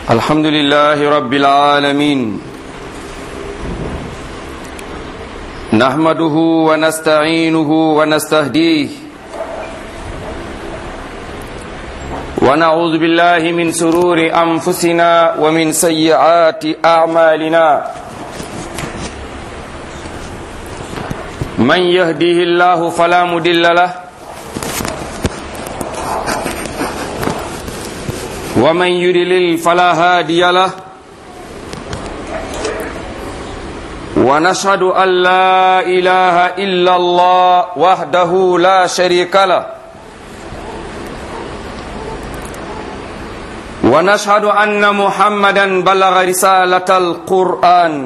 الحمد لله رب العالمين نحمده ونستعينه ونستهديه ونعوذ بالله من سرور أنفسنا ومن سيئات أعمالنا من يهديه الله فلا مدل له ومن يدلل فلا هادي له ونشهد أن لا إله إلا الله وحده لا شريك له ونشهد أن محمدا بلغ رسالة القرآن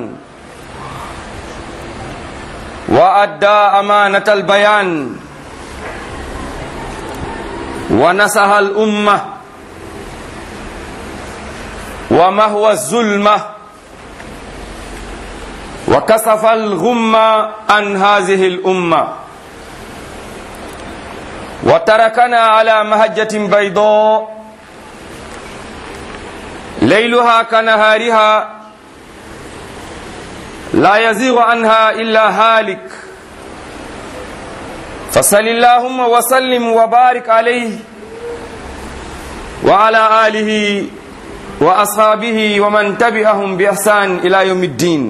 وأدى أمانة البيان ونصح الأمة ومهوى الظلمة وكسف الغمة عن هذه الأمة وتركنا على مهجة بيضاء ليلها كنهارها لا يزيغ عنها إلا هالك فصل اللهم وسلم وبارك عليه وعلى آله وأصحابه ومن تبعهم بإحسان إلى يوم الدين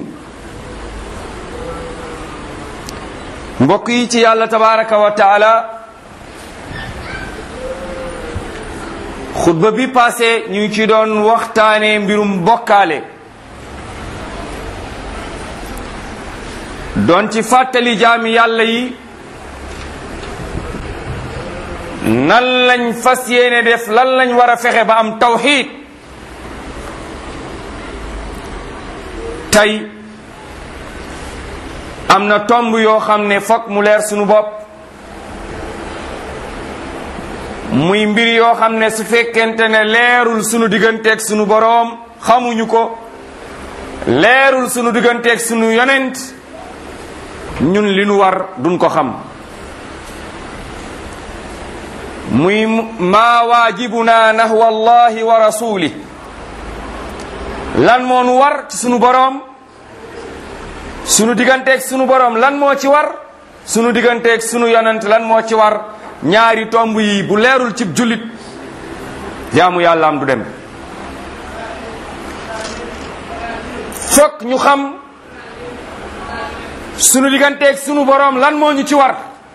mbokk yi ci yàlla tabaraka wa taala xutba bi passé ñu ngi ci doon waxtaane mbirum bokkaale doon ci fàttali jaami yàlla yi nan lañ fas yéene def lan lañ war a fexe ba am tawxiid tey am na tomb yoo xam ne fokk mu leer sunu bopp muy mbir yoo xam ne su fekkente ne leerul sunu digganteeg sunu boroom xamuñu ko leerul sunu digganteeg sunu yonent ñun li nu war duñ ko xam muy maa waajibuna nahwa allahi wa rasulih lan moo nu war ci sunu boroom sunu digganteeg sunu boroom lan moo ci war sunu digganteeg sunu yonent lan moo ci war ñaari tomb yi bu leerul cib jullit jaamu yàlla am du dem fokk ñu xam sunu digganteeg sunu boroom lan moo ñu ci war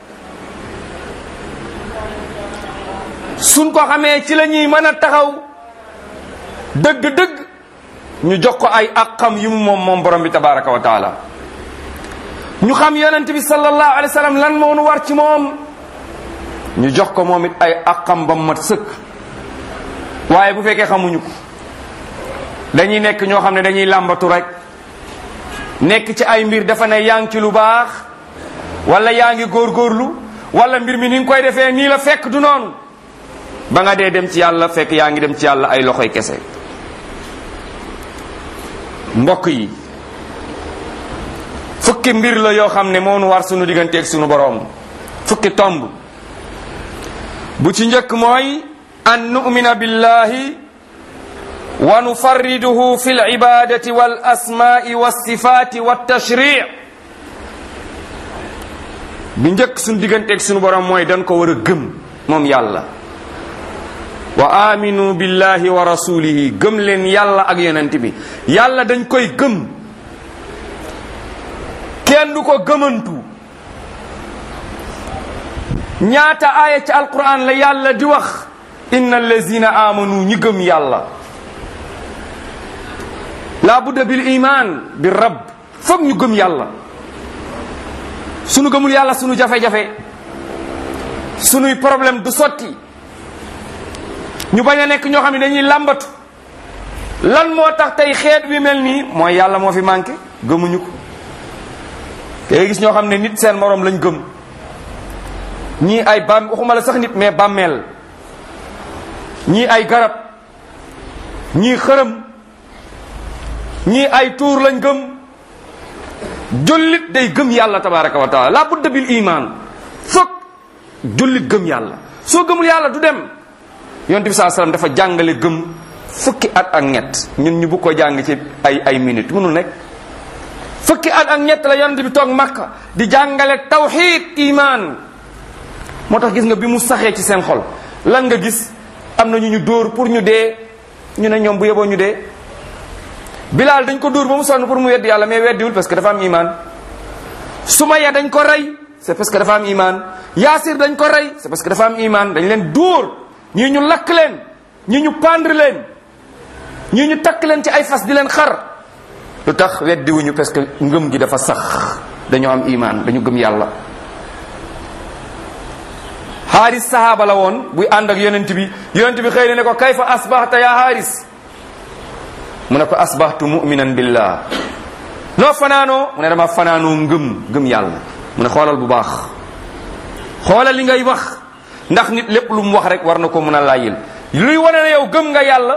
suñ ko xamee ci la ñuy mën a taxaw dëgg-dëgg ñu jox ko ay aqam yi mu moom moom borom bi tabaraka wa taala ñu xam yonent bi sallallahu alayhi wa sallam lan moo nu war ci moom ñu jox ko moom it ay aqam ba mu mat sëkk waaye bu fekkee xamuñu ko dañuy nekk ñoo xam ne dañuy làmbatu rek nekk ci ay mbir dafa ne yaa ngi ci lu baax wala yaa ngi góorgóorlu wala mbir mi ni nga koy defee nii la fekk du noonu ba nga dee dem ci yàlla fekk yaa ngi dem ci yàlla ay loxoy kese mbokk yi fukki mbir la yoo xam ne moo nu war sunu digganteeg sunu boroom fukki tomb bu ci njëkk mooy an nu'mina billahi wa nufarriduhu fi libadati wal asmaai walsifati waltashri bi njëkk sunu digganteeg sunu boroom mooy dañ ko war a gëm moom yàlla wa aminu billahi wa rasulihi gëm leen yàlla ak yonent bi yàlla dañ koy gëm kenn du ko gëmantu ñaata aaya ci alquran la yàlla di wax inna allazina amanu ñi gëm yàlla la budda bil iman bi rabb foog ñu gëm yàlla sunu gëmul yàlla sunu jafe-jafe sunuy problème du sotti ñu bañ a nekk ñoo xam ne dañuy làmbatu lan moo tax tey xeet bi mel nii mooy yàlla moo fi manqué gëmuñu ko te gis ñoo xam ne nit seen moroom lañ gëm ñii ay bam waxuma la sax nit mais bàmmeel ñii ay garab ñii xërëm ñii ay tuur lañ gëm jullit day gëm yàlla tabaraka wa taala la budda bil iman foog jullit gëm yàlla soo gëmul yàlla du dem yonent bi saa sallam dafa jàngale gëm fukki at ak ñett ñun ñu bu ko jàng ci ay ay minutes mënul nekk fukki at ak ñett la yonent bi toog makka di jàngale tawxid iman moo tax gis nga bi mu saxee ci seen xol lan nga gis am na ñu ñu dóor pour ñu dee ñu ne ñoom bu yeboo ñu dee bilaal dañ ko dóor ba mu sonn pour mu weddi yàlla mais weddiwul parce que dafa am iman sumaya dañ ko rey c'est parce que dafa am iman yaasir dañ ko rey c'est parce que dafa am iman dañ leen dóor ñii ñu lakk leen ñii ñu pendre leen ñii ñu takk leen ci ay fas di leen xar lu tax weddiwuñu parce que ngëm gi dafa sax dañoo am iman dañu gëm yàlla xaaris sahaaba la woon buy ànd ak yonent bi yonent bi xëy na ne ko kayfa asbahta ya xaaris mu ne ko asbahtu muminan billah noo fanaanoo mu ne dama fanaanoo ngëm ngëm yàlla mu ne xoolal bu baax xoolal li ngay wax ndax nit lépp lu mu wax rek war na ko mën a layyil luy wane ne yow gëm nga yàlla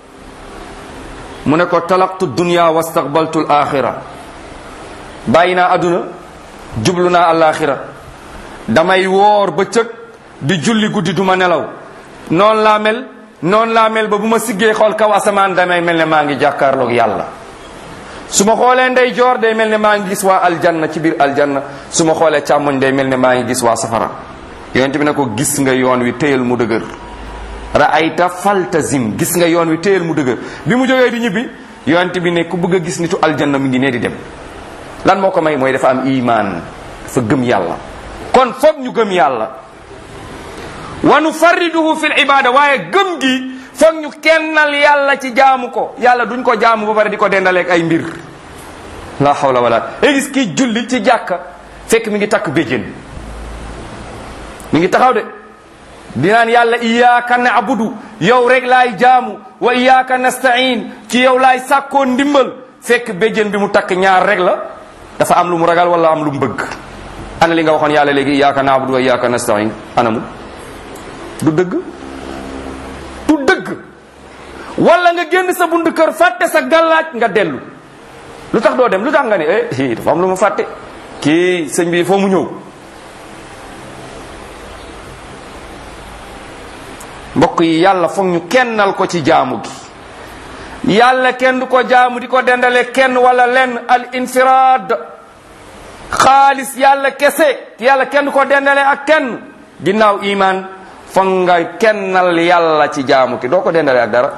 mu ne ko talaqtu dunya wastaqbaltu al axira bàyyi naa àdduna jublu naa alaxira damay woor bëccëg di julli guddi duma nelaw noonu laa mel noonu laa mel ba bu ma siggee xool kaw asamaan damay mel ne maa ngi jàkkaarloog yàlla su ma xoolee ndey joor day mel ne maa ngi gis waa aljanna ci biir aljanna su ma xoolee càmmoñ day mel ne maa ngi gis waa safara yonent bi ne ko gis nga yoon wi téyal mu dëgër raayta faltazim gis nga yoon wi téyal mu dëgër bi mu jógee di ñibbi yonent bi ne ku bëgg a gis nitu aljanna mi ngi nee di dem lan moo ko may mooy dafa am iman dafa gëm yàlla kon foog ñu gëm yàlla wa nufarriduhu fil ibada waaye gëm gi foog ñu kennal yàlla ci jaamu ko yàlla duñ ko jaamu ba pare di ko dendaleeg ay mbir la hawla wala ay gis kii julli ci jàkka fekk mi ngi takk béjjén mi ngi taxaw de dinaan yàlla iyyaka na'budu yow rek laay jaamu wa iyyaka nasta'in ci yow laay sàkkoo ndimbal fekk béjjén bi mu takk ñaar rek la dafa am lu mu ragal wala am lu mu bëgg ana li nga waxoon yàlla léegi iyyaka na'budu wa iyyaka nasta'in anamu du dëgg du dëgg wala nga génn sa bund kër fàtte sa gàllaaj nga dellu lu tax doo dem lu tax nga ne eh dafa am lu ma fàtte kii sëñ bi foo mu ñëw mbokk yi yàlla foog ñu kennal ko ci jaamu gi yàlla kenn du ko jaamu di ko dendale kenn wala lenn al infiraad xaalis yàlla kese yàlla kenn du ko dendale ak kenn ginnaaw iman foog nga kennal yàlla ci jaamu ki doo ko dendale ak dara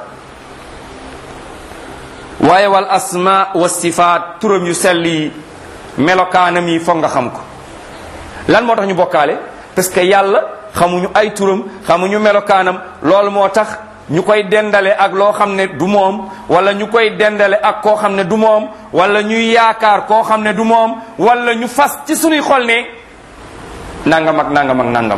waaye wal asma wa sifaat turam yu sell yi melokaanam yi foog nga xam ko lan moo tax ñu bokkaale parce que yàlla xamuñu ay turam xamuñu melokaanam loolu moo tax ñu koy dendale ak loo xam ne du moom wala ñu koy dendale ak koo xam ne du moom wala ñuy yaakaar koo xam ne du moom wala ñu fas ci suñuy xol ne nangam ak nangam ak nangam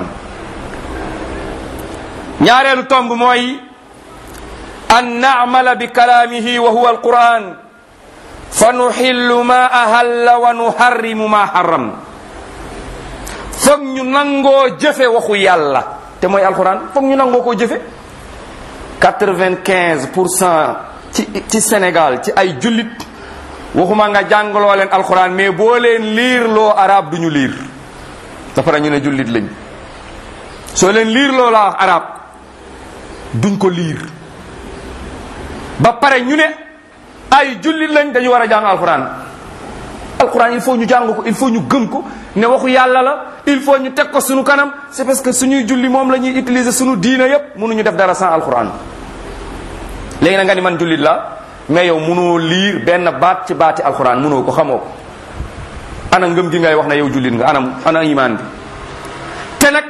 ñaareelu tomb mooy an naamala bi kalaamihi wa huwa alquran fa nuxillu ma ahalla wa nuharrimu ma haram foog ñu nangoo jëfe waxu yàlla te mooy alquran foog ñu nangoo koo jëfe quatre-vingt-quinze pour cent ci ci Sénégal ci ay jullit waxuma nga jàngaloo leen alquran mais boo leen liir loo arab duñu liir dafa ñu ne jullit lañ soo leen liir loo la wax arab duñ ko liir ba pare ñu ne ay jullit lañ dañu war a jàng alquran alquran il faut ñu jàng ko il faut ñu gëm ko ne waxu yàlla la il faut ñu teg ko suñu kanam c'est parce que suñuy julli moom la ñuy utiliser suñu diina yépp mënuñu def dara sans alquran léegi na nga ni man jullit la mais yow mënoo liir benn baat ci baati alquran mënoo ko xamoo ko ana ngëm gi ngay wax ne yow jullit nga anam ana iman bi te nag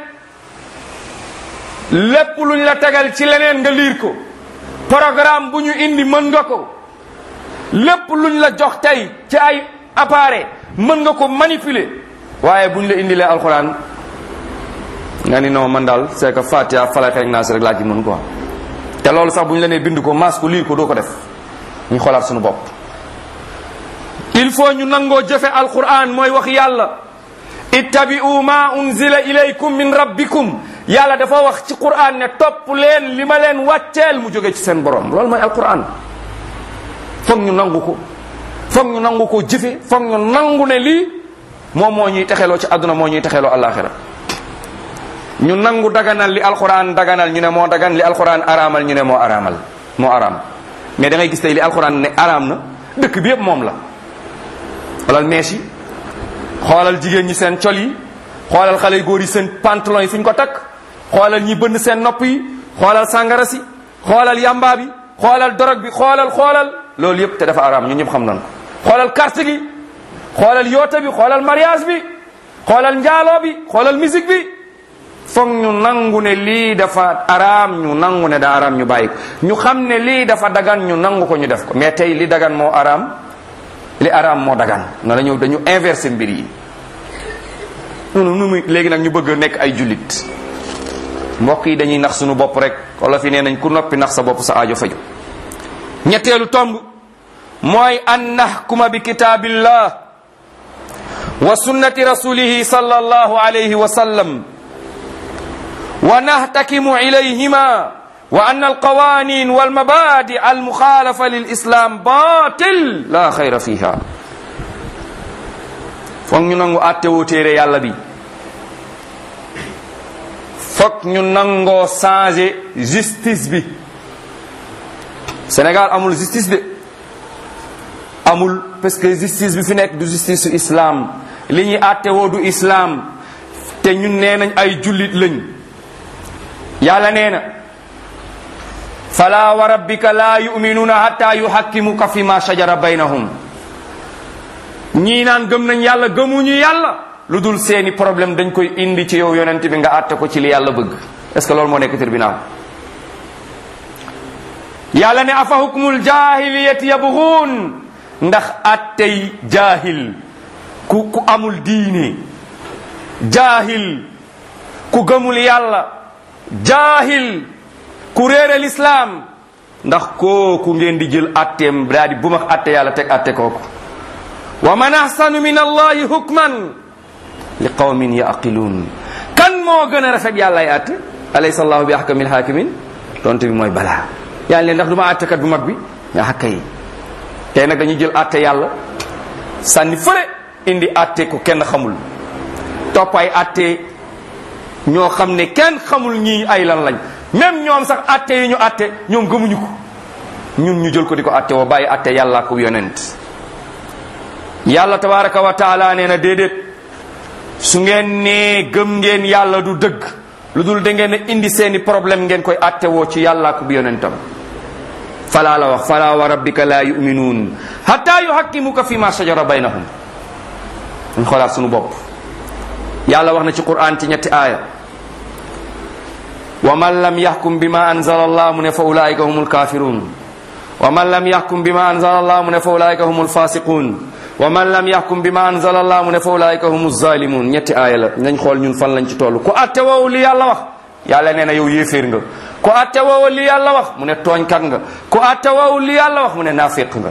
lépp luñ la tegal ci leneen nga liir ko programme bu ñu indi mën nga ko lépp luñ la jox tey ci ay appareil mën nga ko manipuler waaye buñ la indilee alxuraan nga ni non man daal c'est que Fatiha falay xeeg naa si rek laa ci mën quoi te loolu sax bu ñu la nee bind ko maas ko liir ko doo ko def ñu xoolaat suñu bopp il faut ñu nangoo jëfe alquran mooy wax yàlla ittabi'u ma unzila ilaykum min rabbikum yàlla dafa wax ci quran ne topp leen li ma leen wàcceel mu jóge ci seen borom loolu mooy alquran foog ñu nangu ko foog ñu nangu ko jëfe foog ñu nangu ne lii moom moo ñuy texeloo ci àdduna moo ñuy texeloo alaxira ñu nangu daganal li alquran daganal ñu ne moo dagan li alquran araamal ñu ne moo araamal moo araam mais da ngay gis tey li alxuraan ne araam na dëkk bi yëpp moom la xoolal mees yi xoolal jigéen ñi seen col yi xoolal xale yu góor yi seen pantalon yi fu ñu ko takk xoolal ñi bënn seen nopp yi xoolal sàngara si xoolal yamba bi xoolal dorog bi xoolal xoolal loolu yëpp te dafa araam ñu ñëpp xam nañ ko xoolal carte gi xoolal yoota bi xoolal mariage bi xoolal njaaloo bi xoolal musique bi foog ñu nangu ne lii dafa araam ñu nangu ne da araam ñu bàyyi ko ñu xam ne lii dafa dagan ñu nangu ko ñu def ko mais tey li dagan moo araam li araam moo dagan na la ñëw dañu inversé mbir yi noonu nu muy léegi nag ñu bëgg a nekk ay jullit mbokk yi dañuy nax suñu bopp rek wala fi nee nañ ku noppi nax sa bopp sa aajo faju ñetteelu tomb mooy an nahkuma bi kitaabillah wa sunnati rasulihi sallallahu alayhi wa sallam wa nahtakimu ilayhima wa an alqawanin walmabadi almuxaalafa lilislam batil la xayra fiha foog ñu nangu àttewoo téere yàlla bi foog ñu nangoo changer justice bi Sénégal amul justice de amul parce que justice bi fi nekk du justice su islam li ñuy àttewoo du islam te ñun nee nañ ay jullit lañ yàlla nee na fala wa rabbika la yuminuuna hatta yuhakkimuka fi ma shajara baynahum ñii naan gëm nañ yàlla gëmuñu yàlla lu dul seeni problème dañ koy indi ci yow yonent bi nga àtte ko ci li yàlla bëgg est-ce que loolu moo nekk tribunal yàlla ne afa hukmul jahiliyati yabghun ndax attey jaahil ku ku amul diine jaahil ku gëmul yàlla jaahil ku réere lislaam ndax kooku ngeen di jël atteem daa di bu max atte yàlla teg atte kooku wa man ahsanu min allahi hukman li qawmin yaqiluun kan moo gën a rafet yàlla ay atte alaysa allahu bi ahkamil hakimin tontu bi mooy balaa yàlla leen ndax du ma attekat bu mag bi nga xakka yi tey nag dañuy jël atte yàlla sànni fële indi atte ko kenn xamul topp ay atte ñoo xam ne kenn xamul ñii ay lan lañ même ñoom sax atte yi ñu atte ñoom gëmuñu ko ñun ñu jël ko di ko atte woo bàyyi atte yàlla ko yonent yàlla tabaraka wa taala nee na déedéet su ngeen nee gëm ngeen yàlla du dëgg lu dul da ngeen a indi seeni problème ngeen koy atte woo ci yàlla ko yonentam fala la wax fala wa rabbika la yuminuun hatta yuhakkimuka fi ma shajara baynahum ñu xoolaat sunu bopp yàlla wax na ci quran ci ñetti aaya wa man lam yaxkum bima anzala allah mu ne fa ulaika humul kafirun wa man lam yaxkum bima anzala allah mu ne fa ulaika humul fasiqun wa man lam yaxkum bima anzala allah mu ne fa ulaika humu zalimun ñetti aaya la nañ xool ñun fan lañ ci toll ku atte woowu li yàlla wax yàlla nee na yow yéeféer nga ku atte woowu li yàlla wax mu ne tooñkat nga ku atte woowu li yàlla wax mu ne naafiq nga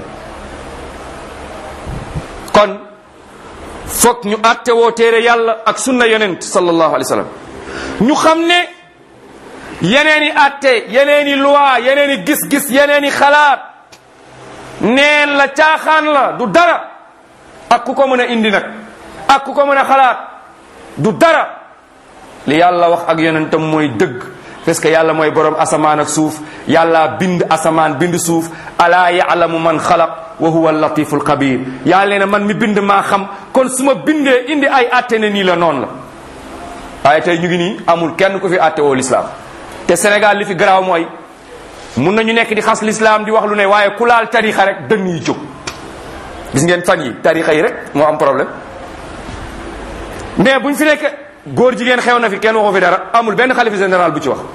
kon foog ñu atte woo téere yàlla ak sunna yonent sallallahu alayhi wa sallam ñu xam ne yeneeni atte yeneeni loi yeneeni gis-gis yeneeni xalaat neen la caaxaan la du dara ak ku ko mën a indi nag ak ku ko mën a xalaat du dara li yàlla wax ak yonentam mooy dëgg parce que yàlla mooy borom asamaan ak suuf yàlla bind asamaan bind suuf alaa yaalamu man xalaq wa huwa latiful xabir yàlla ne man mi bind maa xam kon su ma bindee indi ay atte ne nii la noonu la waaye tey ñu ngi nii amul kenn ku fi atte woo lislaam te Sénégal li fi garaaw mooy mun nañu nekk di xas lislaam di wax lu ne waaye ku laal tarixa rek dënn yi jóg gis ngeen fan yi tarixa yi rek moo am problème mais buñ fi nekk góor jigéen xew na fi kenn waxu fi dara amul benn xalifa général bu ci wax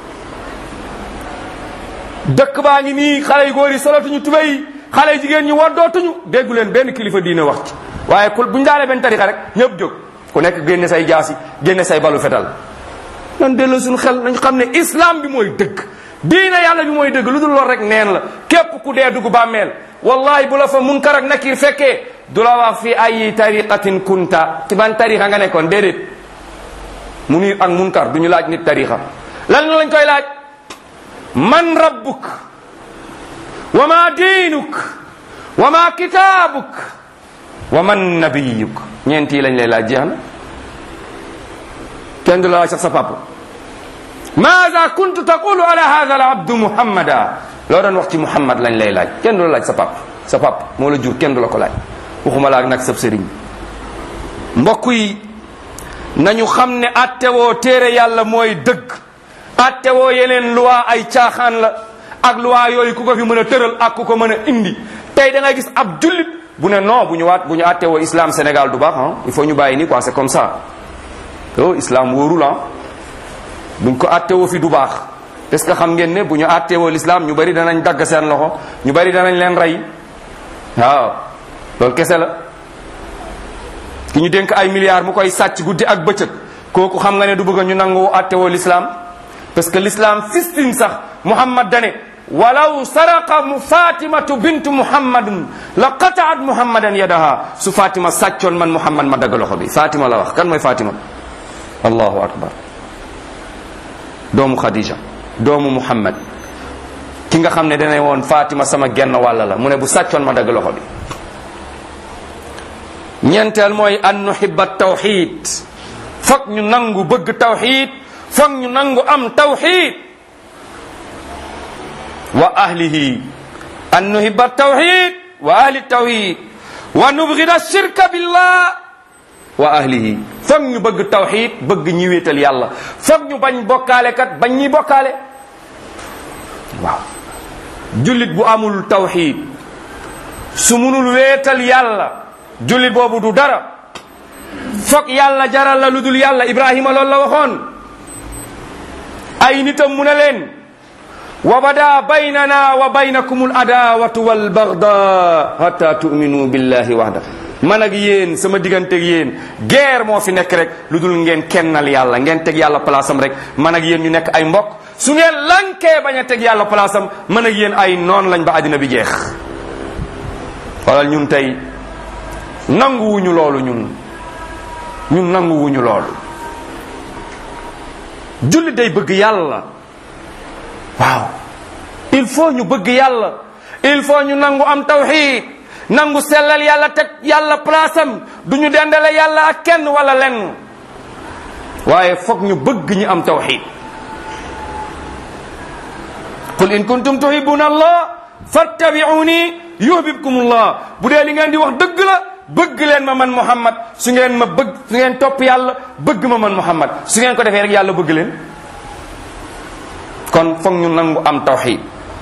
dëkk baa ngi nii xale yu góor yi solatuñu tubéy xale yu jigéen ñi waddootuñu déggu leen benn kilifa diine wax ci waaye ku buñ daalee benn tarixa rek ñëpp jóg ku nekk génne say jaasi génne say balu fetal nan delloo suñu xel nañ xam ne islam bi mooy dëgg diine yàlla bi mooy dëgg lu dul lool rek neen la képp ku dee dugg bàmmeel wallahi bu la fa munkar ak nakir fekkee du la wax fi ay tariqatin kunta ci ban tarixa nga nekkoon déedéet munir ak munkar du ñu laaj nit tarixa lan lañ koy laaj man rabbuk wa ma diinuk wa ma kitaabuk wa man nabiyuk ñeent yi lañ lay laaj jeex na kenn du la laaj sax sa papa maada kuntu taqulu ala hada al abdu muhammada loo doon wax ci muhammad lañ lay laaj kenn du la laaj sa pap sa pap moo la jur kenn du la ko laaj waxuma la ak nag sab sëriñ mbokk yi nañu xam ne attewoo téere yàlla mooy dëgg attewoo yeneen loi ay caaxaan la ak loi yooyu ku ko fi mën a tëral ak ku ko mën a indi tey da ngay gis ab jullit bu ne non bu ñu waat bu ñu attewoo islam Sénégal du baax ah il faut ñu bàyyi nii quoi c'est comme ça oh islam wóorul ah buñ ko attewoo fi du baax est-ce que xam ngeen ne bu ñu attewoo l'islam ñu bari danañ dagg seen loxo ñu bari danañ leen rey waaw loolu kese la ki ñu dénk ay milliards mu koy sàcc guddi ak bëccëg kooku xam nga ne du bëgg ñu nangu attewoo l'islam parce que l'islam fistin sax muhammad dane walaw saraqa mu fatimatu bintu muhammadun la qataat muhammadan yadaha su fatima sàccoon man muhammad ma dagg loxo bi fatima la wax kan mooy fatima allahu akbar doomu khadija doomu muhammad ki nga xam ne dane woon fatima sama genn wàll la mu ne bu sàccoon ma dagg loxo bi ñeenteel mooy an nuhibba tawxid foog ñu nangu bëgg tawxid foog ñu nangu am tawxid wa ahlihi an nuhibba tawxid wa ahli tawxid wa nubgida shirka billah wa ahlihi foog ñu bëgg tawxid bëgg ñi wéetal yàlla foog ñu bañ bokkaale kat bañ ñi bokkaale waaw jullit bu amul tawxid su munul wéetal yàlla jullit boobu du dara foog yàlla jaral la lu dul yàlla ibrahima loolu la waxoon ay nitam mu ne leen wa bada baynana wa baynakum al adawatu wal bagda hatta tu'minu billahi wahda man ak yéen sama diggante ak yéen guerre moo fi nekk rek lu dul ngeen kennal yàlla ngeen teg yàlla place am rek man ak yéen ñu nekk ay mbokk su ngeen lankee bañ a teg yàlla place am man ak yéen ay noon lañ ba àddina bi jeex xoolal ñun tey nanguwuñu loolu ñun ñun nanguwuñu loolu jullit day bëgg yàlla waaw il faut ñu bëgg yàlla il faut ñu nangu am tawxid nangu sellal yàlla teg yàlla place am du ñu dendale yàlla ak kenn wala lenn waaye foog ñu bëgg ñi am tawxid qul in kuntum tuhibuna allah fattabi'uni yuhibbukum allah bu dee li ngeen di wax dëgg la bëgg leen ma man muhammad su ngeen ma bëgg su ngeen topp yàlla bëgg ma man muhammad su ngeen ko defee rek yàlla bëgg leen kon foog ñu nangu am tawxid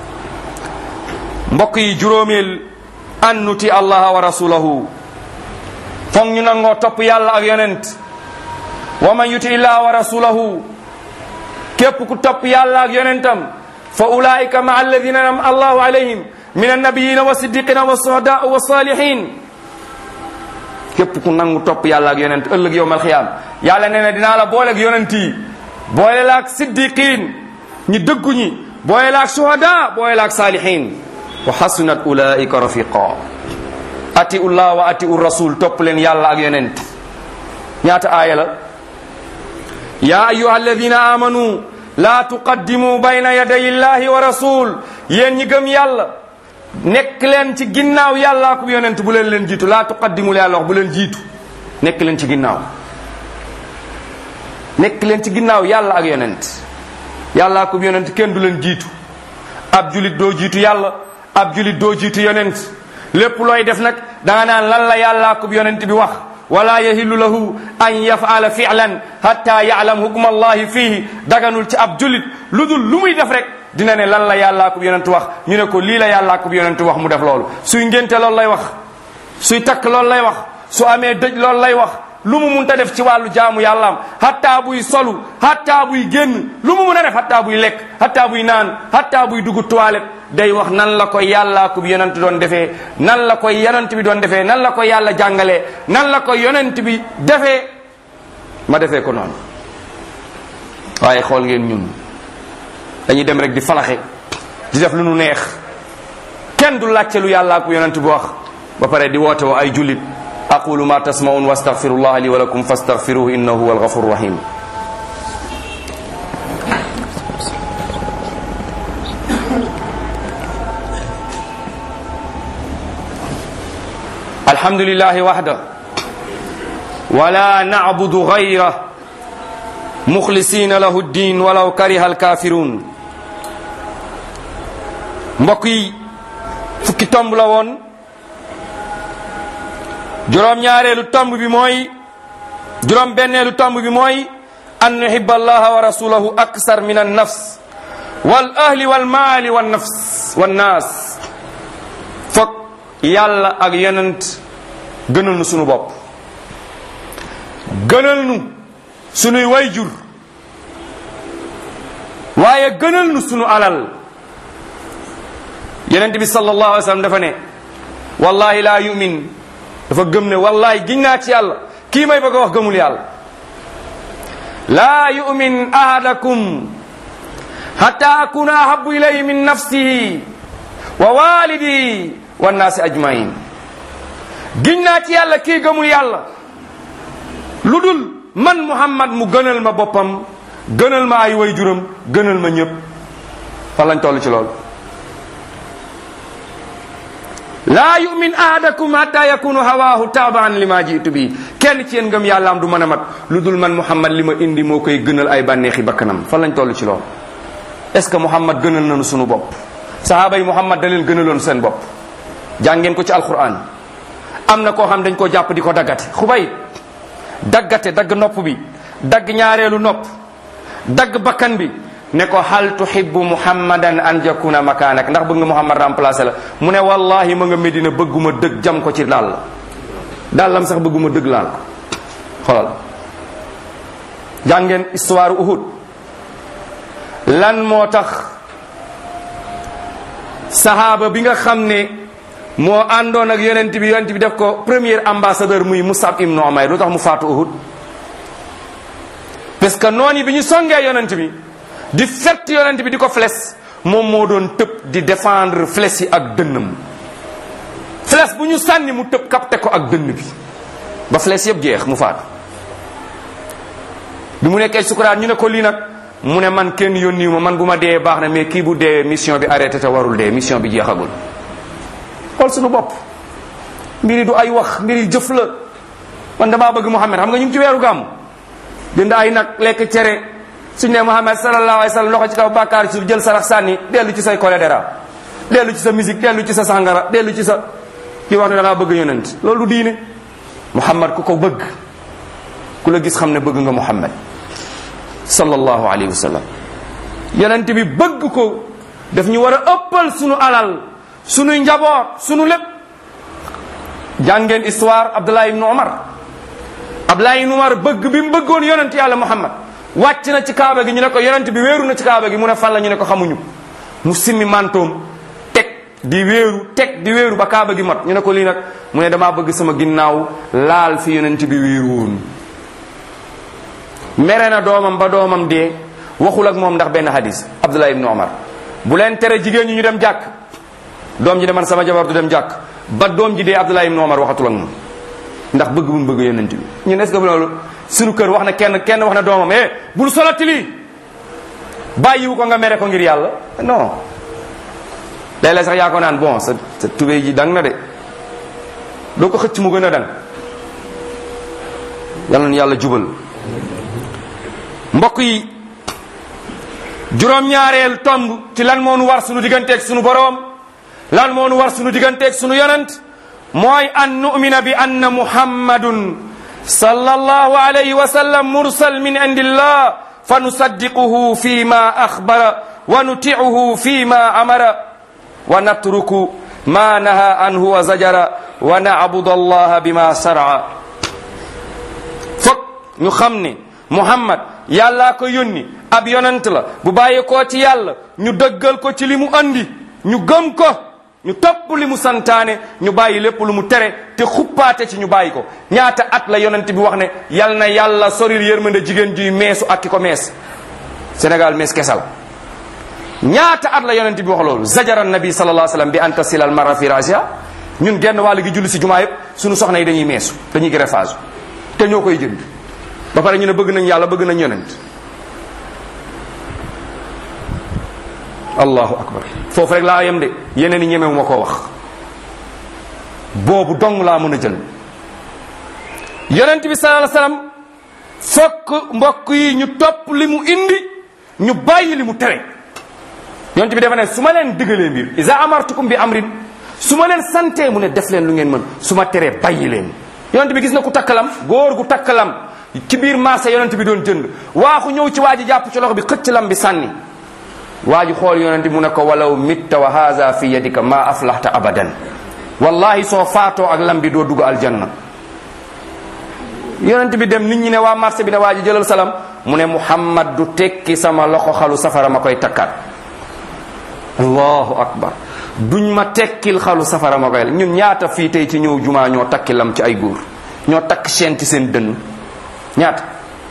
mbokk yi juróomeel an nuti allaha wa rasulahu foog ñu nangoo topp yàlla ak yonent wa man yuti illaha wa rasulahu képp ku topp yàlla ak yonentam fa ulaika ma alladina nam allahu alayhim min annabiyina wa siddiqina wa suhada wa salihin képp ku nangu topp yàlla ak yonent ëllëg yowm alxiyaam yàlla nee na dinaa la boole ak yonent yi boole la ak siddiqin ñi dëggu ñi boole la ak suhada boole la ak salihin wa hasunat ulaika rafiqa atiu llah wa atiu rasul topp leen yàlla ak yonent ñaata aaya la ya ayuha alladina amanu la tuqaddimu bayna yaday illahi wa rasul yéen ñi gëm yàlla nekk leen ci ginnaaw yàllaa ko yonent bu leen leen jiitu laa tuqaddimu yàlla wax bu leen jiitu nekk leen ci ginnaaw nekk leen ci ginnaaw yàlla ak yonent yàllaa ko yonent kenn du leen jiitu ab julit doo jiitu yàlla ab julit doo jiitu yonent lépp looy def nag danga naan lan la yàllaa ko yonent bi wax wala yahillu lahu an yafala fi'lan hatta ya'lam hukma allahi fihi daganul ci ab julit lu dul lu muy def rek dina ne lan la yàllaa ko yonent wax ñu ne ko lii la yàllaa ko yonent wax mu def loolu suy ngénte loolu lay wax suy takk loolu lay wax su amee dëj loolu lay wax lu mu munta def ci wàllu jaamu yàllaam hatta buy solu hatta buy génn lu mu mun a def hatta buy lekk hatta buy naan hatta buy dugg toilette day wax nan la ko yàllaa ko yonent doon defee nan la ko yonent bi doon defee nan la ko yàlla jàngalee nan la ko yonent bi defee ma defee ko noonu waaye xool ngeen ñun dañuy dem rek di falaxe di def lu nu neex kenn du laajte lu yàllaa ko yonent bi wax ba pare di woote wa ay jullit aqulu ma tasmaun wa astaghfirullah li wa lakum fastaghfiruhu innahu huwal ghafurur rahim الحمد لله وحده ولا نعبد غيره مخلصين له الدين ولو كره الكافرون mbokk yi fukki tomb la woon juróom ñaareelu tomb bi mooy juróom benneelu tomb bi mooy an nuhibba allaha wa rasulahu aksar min an nafs wal ahli wal maali wal nafs wal naas foog yàlla ak yonent gënal nu sunu bopp gënal nu sunuy wayjur waaye gënal nu sunu alal yonent bi sallallahu alayhi wa sallam dafa ne wallahi laa yumin dafa gëm ne wallahi giñ naa ci yàlla kii may bëgg a wax gëmul yàlla laa yumin ahadakum hatta akuna ahabu ilayhi min nafsihi wa walidi wa nnaasi ajmain giñ naa ci yàlla kii gëmul yàlla lu dul man muhammad mu gënal ma boppam gënal ma ay way juram gënal ma ñëpp fan lañ toll ci loolu laa yumin ahadakum hatta yakunu hawaahu taabaan li ma jiitu bi kenn ci yéen ngëm yàlla am du mën a mat lu dul man muhammad li ma indi moo koy gënal ay bànneexi bakkanam fan lañ toll ci loolu est ce que muhammad gënal nañu sunu bopp sahaaba yi muhammad da leen gënaloon seen bopp jàngeen ko ci alquran am na koo xam dañ koo jàpp di ko daggate xubay daggate dagg nopp bi dagg ñaareelu nopp dagg bakkan bi ne ko hal tuhibbu muhammadan an yakuna makaanak ndax bëgg nga muhammad remplacé la mu ne wallahi ma nga medina bëgguma dëgg jam ko ci dàll dàllam sax bëgguma dëgg laal ko xoolal jàngeen histoire uhud lan moo tax sahaaba bi nga xam ne moo àndoon ak yonent bi yonent bi def ko premier ambassadeur muy Musab ibn Umayr lu tax mu faatu Uhud parce que noonu bi ñu songee yonent bi di fett yonent bi di ko fles moom moo doon tëb di défendre fles yi ak dënnam fles bu ñu sànni mu tëb capté ko ak dënn bi ba fles yëpp jeex mu faatu bi mu nekkee sukuraat ñu ne ko lii nag mu ne man kenn yónniwu ma man bu ma dee baax na mais kii bu dee mission bi arrêté te warul dee mission bi jeexagul xool suñu bopp mbiri du ay wax mbiri jëf la man damaa bëgg Muhammad xam nga ñu ngi ci weeru gàmm jënd ay nag lekk cere suñ ne Muhammad sallallahu alayhi wa sallam loxo ci kaw bàkkaar ci jël sarax sànni dellu ci say cholédéra dellu ci sa musique dellu ci sa sangara dellu ci sa ki wax ne da ngaa bëgg yonent loolu du diine Muhammad ku ko bëgg ku la gis xam ne bëgg nga Muhammad sallallahu alayhi wa sallam yonent bi bëgg ko daf ñu war a ëppal sunu alal sunuy njaboot sunu lépp jàngeen histoire Abdullah ibn Umar Abdullah ibn Umar bëgg bi mu bëggoon yonent yàlla Muhammad wàcc na ci kaaba gi ñu ne ko yonent bi wéeru na ci kaaba gi mu ne fan la ñu ne ko xamuñu mu simmi mantoom teg di wéeru teg di wéeru ba kaaba gi mat ñu ne ko lii nag mu ne damaa bëgg sama ginnaaw laal fi yonent bi wéeru woon mere na doomam ba doomam dee waxul ak moom ndax benn hadis Abdullah ibn Umar bu leen tere jigéen ñi ñu dem jàkk doom ji ne man sama jabar du dem jàkk ba doom ji dee Abdullah ibn Umar waxatul ak moom ndax bëgg bu mu bëgg yonent bi ñun est-ce que loolu suñu kër wax na kenn kenn wax na doomam eh bul solati lii bàyyiwu ko nga mere ko ngir yàlla non léeg-léeg sax yaa ko naan bon sa sa tubéy ji dang na de doo ko xëcc mu gën a dang yal na yàlla jubal mbokk yi juróom-ñaareel tomb ci lan moo nu war sunu digganteeg sunu boroom lan moo nu war sunu digganteeg sunu yonent mooy an nu'mina bi anna muhammadun sallallahu alayhi wa sallam mursal min indillah fa nusaddiquhu fi ma akhbara wa nuti'uhu fi ma amara wa natruku ma naha anhu wa zajara wa na'budu allaha bima sar'a fokk ñu xam ne muhammad yàllaa ko yónni ab yonent la bu bàyyi koo ci yàlla ñu dëggal ko ci li mu andi ñu gëm ko ñu topp li mu santaane ñu bàyyi lépp lu mu tere te xuppaate ci ñu bàyyi ko ñaata at la yonent bi wax ne yal na yàlla soril yërmande jigéen juy meesu ak ki ko mees Sénégal mees kesal ñaata at la yonent bi wax loolu zajara nabi sallallahu alayhi wasallam bi anta silal mara fi rasia ñun genn wàll gi julli si jumaa yëpp suñu soxna yi dañuy meesu dañuy greffage te ñoo koy jënd ba pare ñu ne bëgg nañ yàlla bëgg nañ yonent allahu akbar foofu rek laa yem de yeneen i ñemewu ma koo wax boobu dong laa mën a jël yonent bi sallallahu alayhi wasallam fokk mbokk yi ñu topp li mu indi ñu bàyyi li mu tere yonent bi dafa ne su ma leen digalee mbir isa amartukum bi amrin su ma leen santee mu ne def leen lu ngeen mën su ma teree bàyyi leen yonent bi gis na ku takkalam góor gu takkalam ci biir marché yonent bi doon jënd waaxu ñëw ci waa ji jàpp ci loxo bi xëcc lam bi sànni waa ji xool yonent bi mu ne ko walaw mitta wa haza fi yadika ma aflahta abadan wallahi soo faatoo ak lam bi doo dugg aljanna yonent bi dem nit ñi ne waa marché bi ne waa ji jëlal salam mu ne muhammad du tekki sama loxo xalu safara ma koy takkaat allahu akbar duñ ma tekkil xalu safara ma koy ñun ñaata fii tey ci ñëw jumaa ñoo takki lam ci ay góor ñoo takk chaîne ci seen dënn ñaata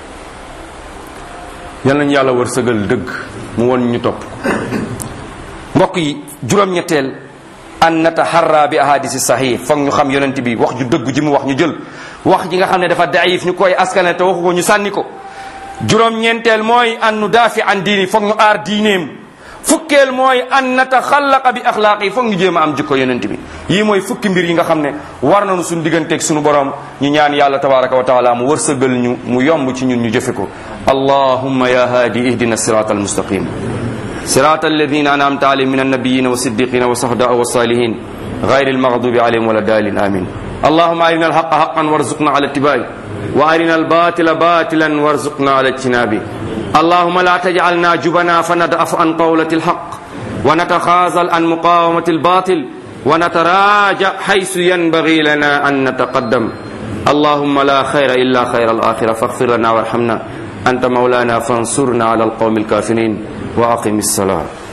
yal nañu yàlla war sëgal dëgg mu won ñu topp mbokk yi juróom-ñetteel an nataharra bi ahadisi sahih foog ñu xam yonent bi wax ju dëgg ji mu wax ñu jël wax ji nga xam ne dafa daif ñu koy askane te waxu ko ñu sànni ko juróom-ñeenteel mooy an nu daafi an diini foog ñu aar diineem fukkeel mooy an nataxallaqa bi axlaaq yi foog ñu jéem a am jikko yonent bi yii mooy fukki mbir yi nga xam ne war nañu suñu digganteeg suñu borom ñu ñaan yàlla tabaraka wa taala mu wërsëgal ñu mu yomb ci ñun ñu jëfe ko allahumma ya haadi ihdina sirata almustaqim صراط الذين أنعمت عليهم من النبيين والصديقين والشهداء والصالحين غير المغضوب عليهم ولا الضالين آمين اللهم أرنا الحق حقا وارزقنا على اتباعه وأرنا الباطل باطلا وارزقنا على اجتنابه اللهم لا تجعلنا جبنا فندأف عن قولة الحق ونتخاذل عن مقاومة الباطل ونتراجع حيث ينبغي لنا أن نتقدم اللهم لا خير إلا خير الآخرة فاغفر لنا وارحمنا أنت مولانا فانصرنا على القوم الكافرين وأقم الصلاة